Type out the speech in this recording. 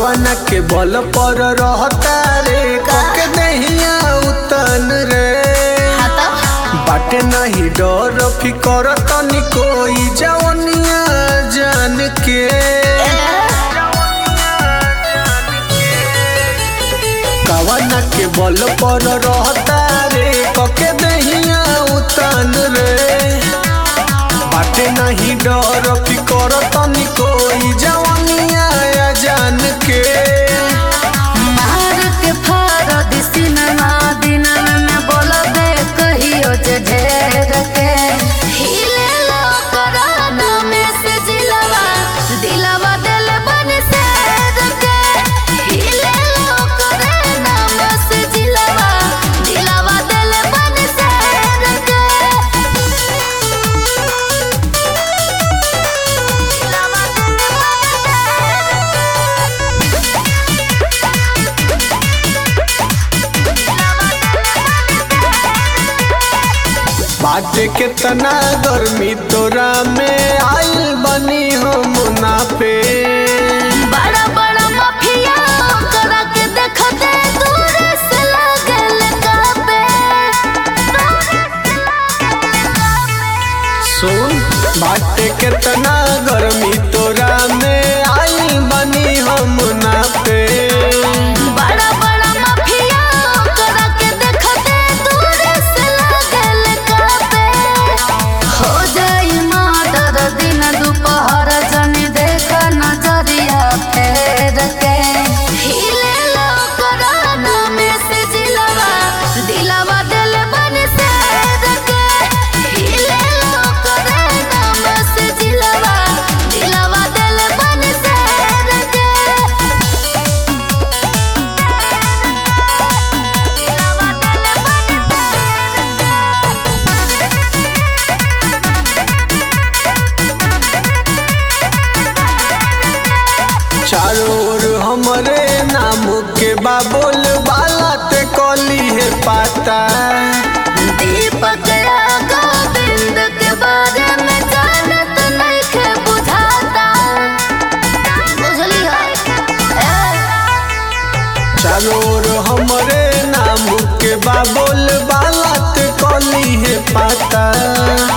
कवन के बल पर रहता रे कके दहिया उतन रे हाँ तो बाटे नहीं डर फिकर तनी कोई जवनिया जान के कवन के बल पर रहता रे कके दहिया उतन रे बाटे नहीं डर फिकर तनी कोई जवनिया जान के मार के फारद सिनेमा दिन में बोलबे कहियो जे ढेर के हिले लो कराना में से जिलवा दिलवा दिल बन से के हिले लो कराना में से जिलवा दिलवा दिल बन से के दिलवा दिल बाटे केतना गर्मी तोरा में आइल बनी हम मुनाफे बड़ा बड़ा माफिया करा के देखते दूर से लागल काबे सुन बाटे केतना गर्मी तोरा में आइल बनी हम मुनाफे बड़ा बड़ा माफिया करा के देखते दूर से लागल काबे हो जाई मर्डर दिन दोपहर जनी देख नजरिया फेर के हिले लो कराना में से जिलवा दिलवा दिल बन से के हिले लो कराना में से जिलवा दिलवा दिल बन से के दिलवा दिल चारों ओर हमरे नाम के बाबुल बाला ते कली है पाता दीपक गोविंद के बारे में जानत नहीं के बुझाता बुझली चारों ओर हमरे नाम के बाबुल बाला ते कली है पाता